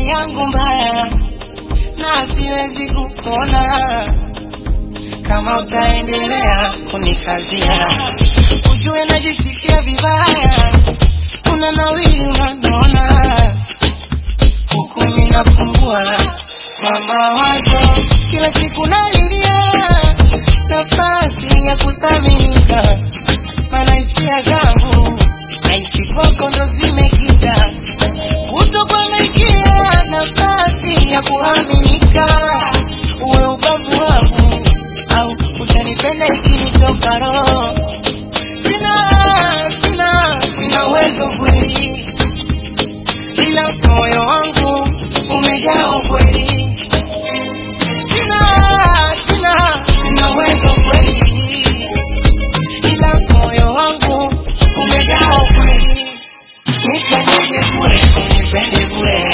hali yangu mbaya na siwezi kupona kama utaendelea kunikazia. Ujue najisikia vibaya, una nawili unanona, huku mimi napungua mama wazo, kila siku nalilia nafasi ya kuthaminika, maana hisia zangu naishi kwako ndo zimekita kutokuanaikia nafasi ya kuaminika, uwe ubavu wangu au utanipenda ikinitoka roho. Sina, sina, sina uwezo kweli, ila moyo wangu umejaa ukweli. Sina, sina, sina uwezo kweli, ila moyo wangu umejaa ukweli. Nipende bure, unipende bure,